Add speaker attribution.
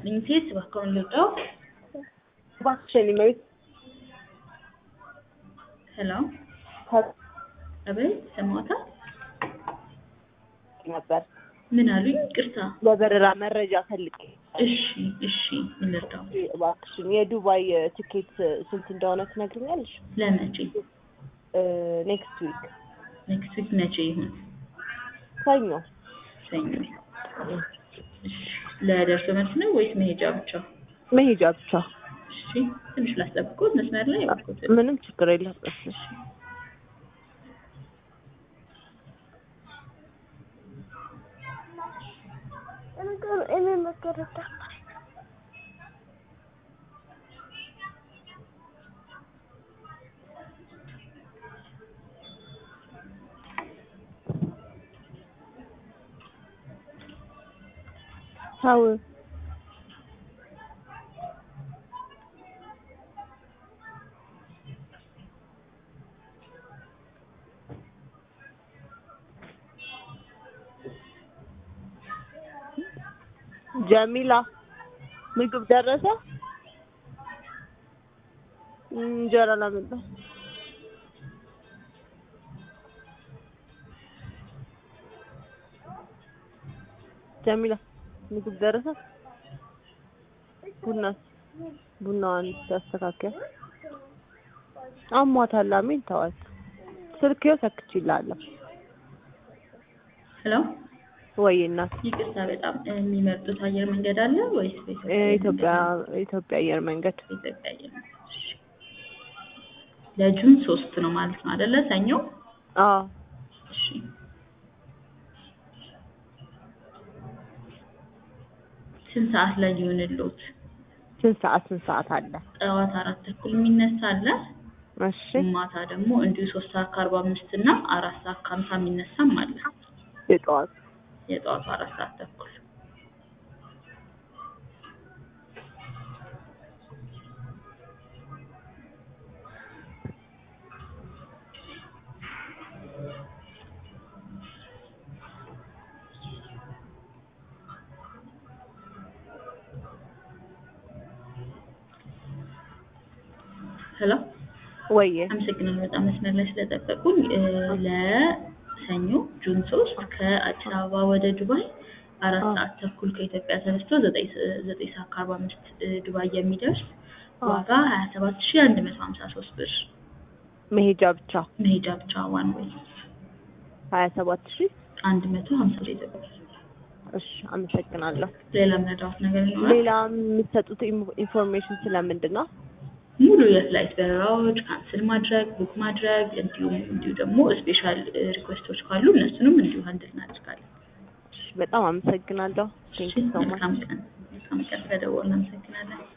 Speaker 1: ይስጥልኝ ሴት እባክዎን ልርዳው?
Speaker 2: እባክሽን ኢሜል
Speaker 1: ሄሎ አቤት ሰማዎታል?
Speaker 2: ነበር
Speaker 1: ምን አሉኝ? ቅርታ
Speaker 2: ለበረራ መረጃ ፈልጌ
Speaker 1: እሺ እሺ ምን ልርዳው?
Speaker 2: እባክሽን የዱባይ ትኬት ስንት እንደሆነ ትነግሪኛለሽ?
Speaker 1: ለመቼ?
Speaker 2: ኔክስት ዊክ
Speaker 1: ኔክስት ዊክ መቼ ይሁን?
Speaker 2: ሰኞ
Speaker 1: ሰኞ እሺ ለደርሶ መልስ ነው ወይስ መሄጃ ብቻ?
Speaker 2: መሄጃ ብቻ።
Speaker 1: እሺ ትንሽ ላስጠብቅዎት መስመር ላይ እባክዎት።
Speaker 2: ምንም ችግር የለም። እሺ ታው ጀሚላ ምግብ ደረሰ? እንጀራ ላመጣ ጀሚላ ምግብ ደረሰ? ቡና ቡናዋን ታስተካከል። አሟታል። አሜን ተዋት። ስልክዬው ሰክቼልሃለሁ።
Speaker 1: ሄሎ
Speaker 2: ወይ እናት
Speaker 1: ይቅርታ በጣም የሚመርጡት አየር መንገድ አለ ወይስ
Speaker 2: ኢትዮጵያ ኢትዮጵያ አየር መንገድ
Speaker 1: ኢትዮጵያ አየር መንገድ? እሺ ለጁን ሶስት ነው ማለት ነው አይደለ? ሰኞ
Speaker 2: አዎ
Speaker 1: እሺ ስንት ሰዓት ላይ ሊሆንልዎት?
Speaker 2: ስንት ሰዓት ስንት ሰዓት አለ?
Speaker 1: ጠዋት አራት ተኩል የሚነሳ አለ።
Speaker 2: እሺ
Speaker 1: ማታ ደግሞ እንዲሁ ሶስት ሰዓት ከአርባ አምስት እና አራት ሰዓት ከሀምሳ የሚነሳም አለ።
Speaker 2: የጠዋት
Speaker 1: የጠዋቱ አራት ሰዓት ተኩል ሄሎ
Speaker 2: ወየ
Speaker 1: አመሰግናለሁ በጣም መስመር ላይ ስለጠበቁኝ። ለሰኞ ጁን ሶስት ከአዲስ አበባ ወደ ዱባይ አራት ሰዓት ተኩል ከኢትዮጵያ ተነስቶ ዘጠኝ ዘጠኝ ሰዓት ከአርባ አምስት ዱባይ የሚደርስ ዋጋ ሀያ ሰባት ሺህ አንድ መቶ ሀምሳ ሶስት ብር
Speaker 2: መሄጃ ብቻ
Speaker 1: መሄጃ ብቻ ዋን ዌይ
Speaker 2: ሀያ ሰባት ሺህ
Speaker 1: አንድ መቶ ሀምሳ ኢትዮጵያ ብር።
Speaker 2: እሺ አመሰግናለሁ።
Speaker 1: ሌላ ምረዳዎት ነገር ይኖራል?
Speaker 2: ሌላ የሚሰጡት ኢን- ኢንፎርሜሽን ስለምንድን ነው?
Speaker 1: ሙሉ የፍላይት በረራዎች ካንስል ማድረግ ቡክ ማድረግ እንዲሁም እንዲሁ ደግሞ ስፔሻል ሪኩዌስቶች ካሉ እነሱንም እንዲሁ ሀንድል እናደርጋለን።
Speaker 2: እሺ በጣም አመሰግናለሁ። ቴንክ ዩ ሶ ማች
Speaker 1: መልካም ቀን መልካም ቀን ስለደወልን አመሰግናለን።